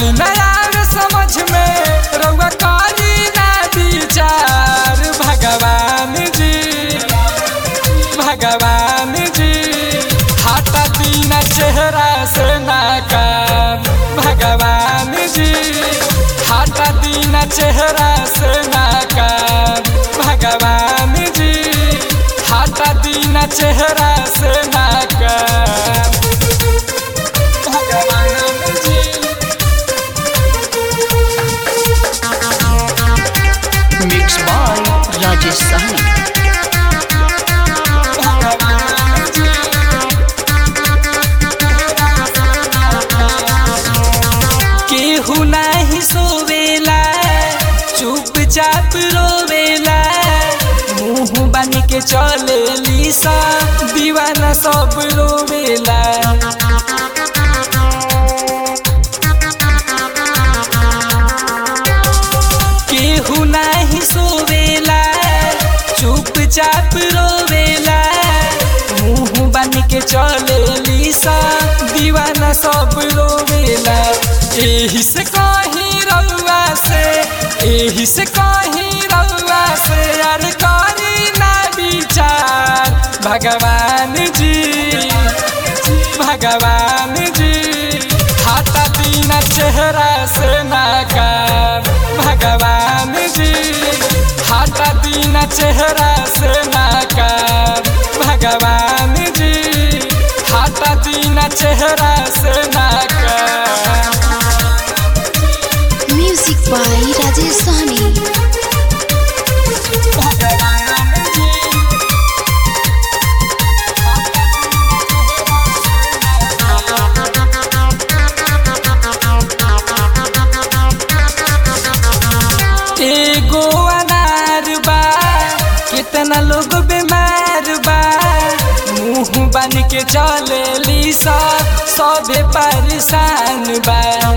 माली नया समझ में रउआ करी ना विचार भगवान जी भगवान जी हटा दीना चेहरा से नाकाम भगवान जी हटा दीना चेहरा से नाकाम भगवान जी हटा दीना चेहरा से नाकाम भगवान जी Mixed by Rajesh Sahni. केहू नाही सोवेला चुपचाप रोवेला मुंह बन के चलेली सा दीवाना सब रोवेला केहू नाही सोवेला चुपचाप रोवेला मुंह बन के चलेली सा दीवाना सब रोवेला एही से कहीं रउआ से एही से कहीं रउआ से यार करी ना विचार भगवान जी भगवान जी हटा दीना चेहरा से नाकाम भगवान जी हटा दीना चेहरा से नाकाम भगवान जी हटा दीना चेहरा से नाकाम Music by Rajesh Sahni. भगवान जी एगो अनार बा कितना लोग बीमार बा मुंह बन के चलेली सा सबे परेशान बा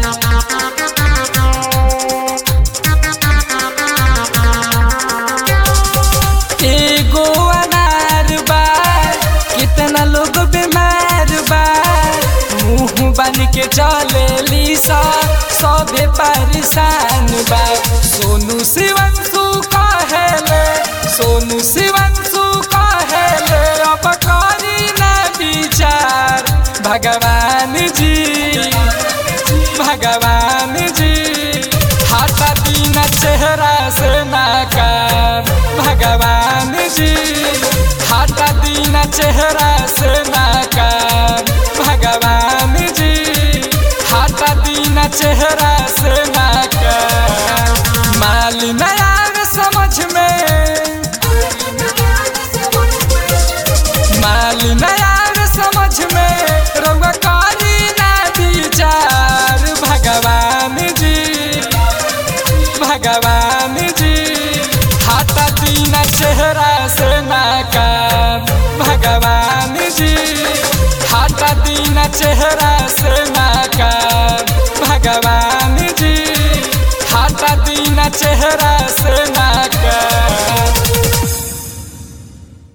एगो अनार बा कितना लोग बीमार बा मुंह बन के चलेली सा सबे परेशान बा सोनू शिवंशु कहेले सोनू शिवंशु कहेले अब करी ना विचार भगवान जी भगवान जी हटा दीना चेहरा से नाकाम भगवान जी हटा दीना चेहरा से नाकाम भगवान जी हटा दीना चेहरा से नाकाम माल नया समझ में माल नया समझ में रउआ करी ना विचार भगवान जी भगवान जी हटा दीना चेहरा से नाकाम भगवान जी हटा दीना चेहरा से नाकाम भगवान जी हटा दीना चेहरा से नाकाम